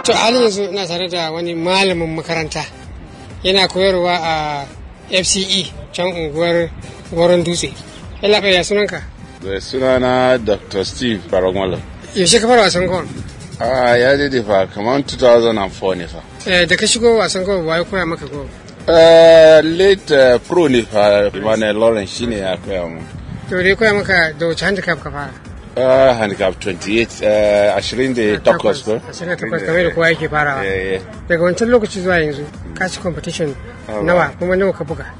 To halin yanzu ina tare da wani malamin makaranta yana koyarwa a FCE can unguwar Goron Dutse. Yalla ya sunanka? Da sunana Dr. Steve Baragwala. Yaushe ka fara wasan gol? Ah, ya daidai fa kamar 2004 ne fa. Eh, da ka shigo wasan gol wa ya koya maka gol? Uh, late uh, pro ne fa Emmanuel Lawrence shine ya koya mu. To dai koya maka da wace handicap ka fara? Uh, handicap 28 uh, 28 ko? 28 kamar da kowa yake farawa. Yeah, yeah. Daga wancan lokaci zuwa yanzu ka ci competition nawa kuma nawa ka buga?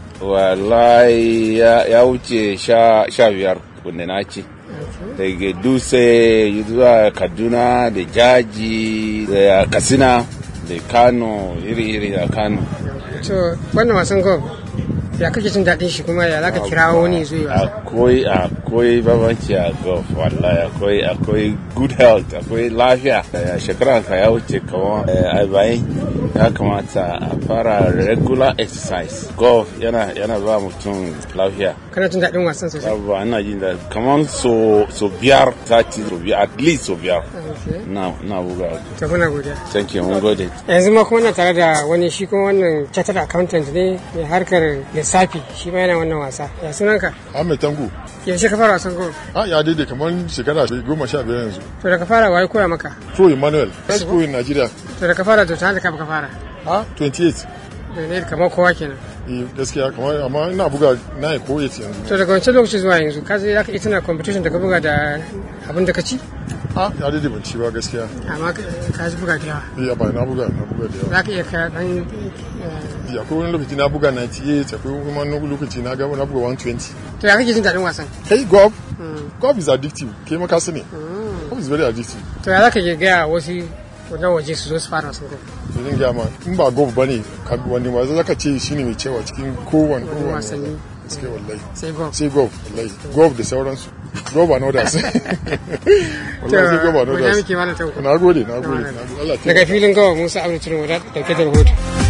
Wallahi ya, ya wuce sha, sha biyar wanda na ci. Daga Dutse zuwa Kaduna da Jaji da Katsina da Kano iri-iri a Kano. To wannan wasan gol ya kake jin daɗin shi kuma ya zaka kira wani zuwa yi wasa? akwai akwai babanci a golf wallahi akwai akwai good health akwai lafiya Eh, shekaran ka ya wuce kamar eh, arba'in ya kamata a fara regular exercise golf yana yana ba mutum lafiya Kana jin daɗin wasan sosai? Yawwa, ina jin da kamar so so biyar sati so biyar at least so biyar Okay. na na buga To muna godiya. thank you mun gode yanzu ma kuma na tare da wani shi kuma wannan chartered accountant ne mai harkar lissafi shi ma yana wannan wasa ya sunanka Ahmed Tango. yaushe ka fara wasan gol Ah, ya daidai kamar shekara goma sha biyar yanzu. to da ka fara waye koya maka Pro Emmanuel. First pro in Nigeria. to da ka fara to ta haka ka fara Ah, 28. da ne kamar kowa kenan Eh, gaskiya kamar amma ina buga 9 ko 8 yanzu. to daga wancan lokaci zuwa yanzu ka je zaka iya tuna competition da ka buga da abin da ka ci Ah, ya daidai ban ci ba gaskiya. amma ka ka ji buga da yawa Eh, ba na buga, na buga da yawa. zaka iya ka dan eh, Eh, akwai wani lokaci na buga 98, akwai kuma wani lokaci na ga na buga 120. to ya kake jin daɗin wasan Hey, golf. Golf is addictive. Kai ma ka sani. Golf is very addictive. to ya zaka iya gaya wasu na waje su zo su fara wasan gol Idan gaya ma, in ba golf ba ne, wani ma zaka ce shi ne mai cewa cikin kowane kowane wasanni. Gaskiya wallahi. sai gol sai golf wallahi golf da sauransu golf and others wallahi sai golf and godiya others muke malam tanko na gode na gode na gode Allah ya daga filin gawa musa abdul turmo da dauke da rahoto